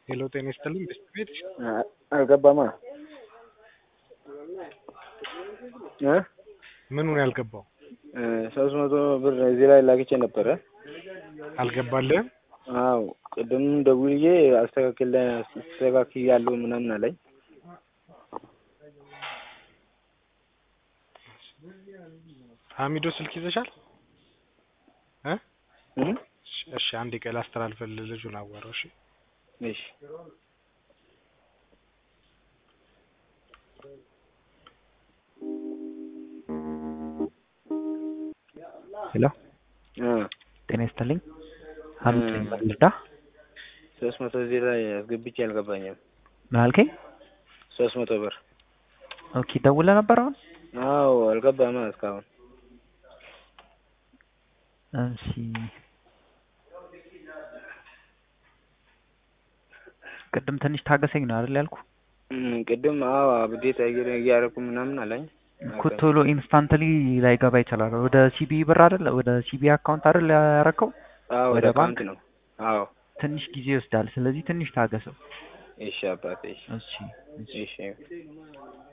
ሄሎ ጤና ይስጥልኝ ቤስት ቤት አልገባማ እ ምኑን ያልገባው ሶስት መቶ ብር እዚህ ላይ ላክቼ ነበረ። አልገባልህም? አዎ ቅድም ደውዬ አስተካክል አስተካክያለሁ ምናምን አለኝ። ሀሚዶ ስልክ ይዘሻል? እ እ እሺ አንዴ ቀይ ላስተላልፍልህ ልጁን አዋራው። እሺ እሺ ሄሎ እ ጤና ይስጥልኝ። ሀሚድ ነኝ ልርዳ? ሶስት መቶ እዚህ ላይ አስገብቼ አልገባኝም። ምን አልከኝ? ሶስት መቶ ብር ኦኬ ደውለህ ነበር አሁን? አዎ አልገባማ እስካሁን። እሺ ቅድም ትንሽ ታገሰኝ ነው አይደል ያልኩ? እም፣ ቅድም አዎ አብዴት እያደረኩ ምናምን አለኝ። እኮ ቶሎ ኢንስታንትሊ ላይገባ ይችላል። ወደ ሲቢ ብር አይደል ወደ ሲቢ አካውንት አይደል ያረከው? አዎ ወደ ወደ ባንክ? ባንክ ነው። አዎ ትንሽ ጊዜ ይወስዳል። ስለዚህ ትንሽ ታገሰው። እሺ አባቴ እሺ እሺ እሺ እሺ